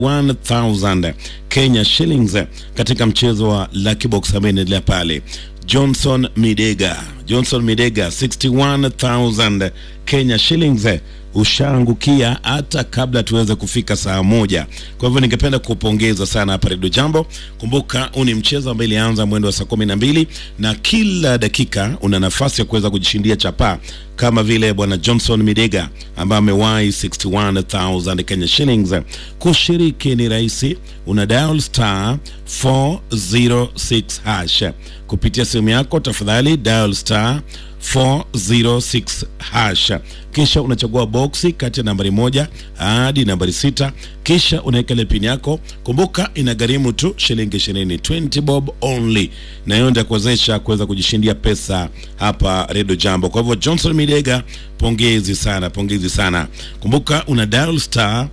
1000 Kenya shillings katika mchezo wa Lucky Box ambaye inaendelea pale. Johnson Midega, Johnson Midega 61000 Kenya shillings ushaangukia hata kabla tuweze kufika saa moja. Kwa hivyo ningependa kupongeza sana hapa Redio Jambo. Kumbuka huu ni mchezo ambao ilianza mwendo wa saa kumi na mbili na kila dakika una nafasi ya kuweza kujishindia chapaa kama vile bwana Johnson Midega ambaye amewahi 61000 Kenya shillings. Kushiriki ni rahisi, una dial star 406 hash kupitia simu yako, tafadhali dial star 406 hash, kisha unachagua boksi kati ya nambari moja hadi nambari sita, kisha unaweka ile pin yako. Kumbuka inagharimu tu shilingi ishirini, 20 bob only, na hiyo ndio kuwezesha kuweza kujishindia pesa hapa Redio Jambo. Kwa hivyo Johnson Midega, pongezi sana, pongezi sana. Kumbuka una dial star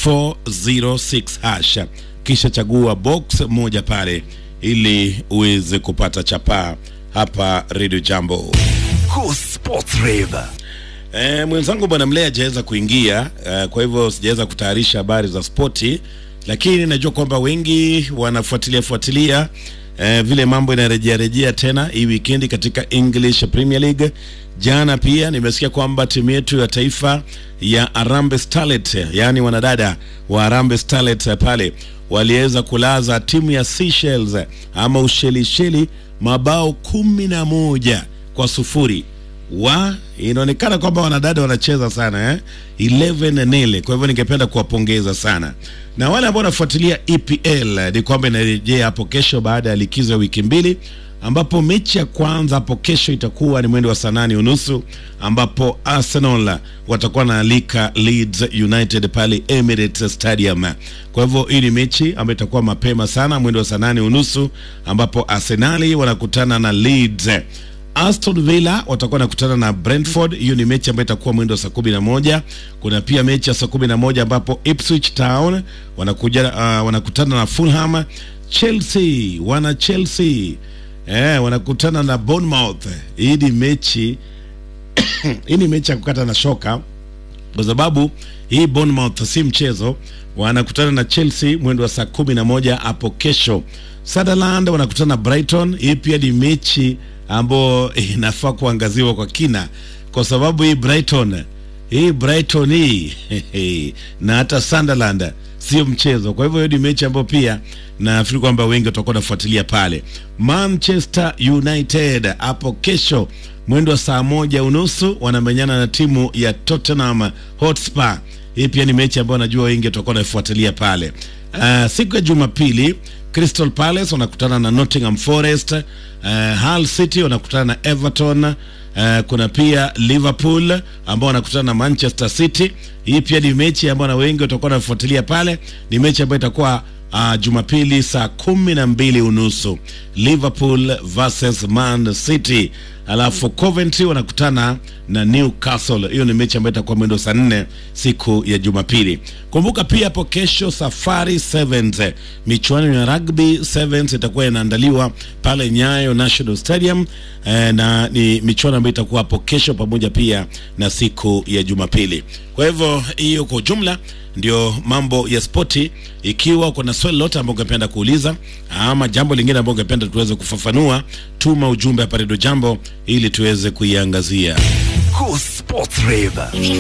406 hash, kisha chagua box moja pale ili uweze kupata chapaa hapa Radio Jambo. Cool Sports Rave. E, mwenzangu bwana Mlea hajaweza kuingia e, kwa hivyo sijaweza kutayarisha habari za spoti, lakini najua kwamba wengi wanafuatilia fuatilia e, vile mambo inarejea rejea tena hii wikendi katika English Premier League. Jana pia nimesikia kwamba timu yetu ya taifa ya Harambee Starlet, yaani wanadada wa Harambee Starlet pale waliweza kulaza timu ya Seychelles ama Ushelisheli mabao kumi na moja kwa sufuri wa inaonekana kwamba wanadada wanacheza sana eh? 11 nil. Kwa hivyo ningependa kuwapongeza sana, na wale ambao wanafuatilia EPL ni kwamba inarejea hapo kesho baada ya likizo ya wiki mbili, ambapo mechi ya kwanza hapo kesho itakuwa ni mwendo wa saa nane unusu ambapo Arsenal watakuwa na alika Leeds United pale Emirates Stadium. Kwa hivyo hii ni mechi ambayo itakuwa mapema sana mwendo wa saa nane unusu ambapo Arsenali wanakutana na Leeds. Aston Villa watakuwa nakutana na Brentford. Hiyo ni mechi ambayo itakuwa mwendo wa saa kumi na moja. Kuna pia mechi ya saa kumi na moja ambapo Ipswich Town wanakuja, uh, wanakutana na Fulham. Chelsea wana Chelsea eh, wanakutana na Bournemouth. Hii ni mechi hii ni mechi ya kukata na shoka kwa sababu hii Bournemouth si mchezo, wanakutana na Chelsea mwendo wa saa kumi na moja hapo kesho. Sunderland wanakutana na Brighton. Hii pia ni mechi ambayo inafaa kuangaziwa kwa kina, kwa sababu hii Brighton hii Brighton hii na hata Sunderland sio mchezo. Kwa hivyo hiyo ni mechi ambayo pia nafikiri kwamba wengi watakuwa nafuatilia pale. Manchester United hapo kesho mwendo wa saa moja unusu wanamenyana na timu ya Tottenham Hotspur. Hii pia ni mechi ambayo najua wengi watakuwa naifuatilia pale. Uh, siku ya Jumapili Crystal Palace wanakutana na Nottingham Forest. Uh, Hull City wanakutana na Everton. Uh, kuna pia Liverpool ambao wanakutana na Manchester City. Hii pia ni mechi ambayo na wengi watakuwa wanafuatilia pale. Ni mechi ambayo itakuwa uh, Jumapili saa kumi na mbili unusu Liverpool versus Man City, alafu Coventry wanakutana na Newcastle. Hiyo ni mechi ambayo itakuwa mwendo saa nne siku ya Jumapili. Kumbuka pia hapo kesho Safari Sevens, michuano ya rugby sevens itakuwa inaandaliwa pale Nyayo National Stadium eh, na ni michuano ambayo itakuwa hapo kesho pamoja pia na siku ya Jumapili. Kwa hivyo hiyo kwa ujumla ndio mambo ya spoti. Ikiwa kuna swali lote ambao ungependa kuuliza ama jambo lingine ambao ungependa tuweze kufafanua, tuma ujumbe hapa Redio Jambo ili tuweze kuiangazia. Cool Sports Rave.